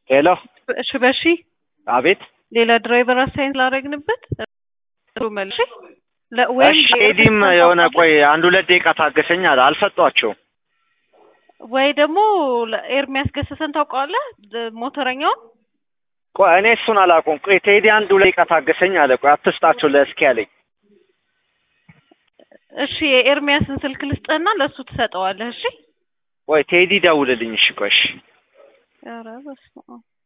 ሄሎ እሺ በሺ አቤት ሌላ ድራይቨር አሳይን ስላደረግንበት ጥሩ መልሽ ለ- ወይም እሺ ኤዲም የሆነ ቆይ አንድ ሁለት ደቂቃ ታገሰኝ አለ አልሰጧቸውም ወይ ደግሞ ኤርሚያስ ገሰሰን ታውቀዋለህ? ድ- ሞተረኛውን ቆይ እኔ እሱን አላውቀውም ቆይ ቴዲ አንድ ሁለት ደቂቃ ታገሰኝ አለ ቆይ አትስጣቸው ለእስኪ ያለኝ እሺ የኤርሚያስን ስልክ ልስጥህና ለእሱ ትሰጠዋለህ። እሺ ቆይ ቴዲ ደውልልኝ እሺ ቆይ እሺ ኧረ በስመ አብ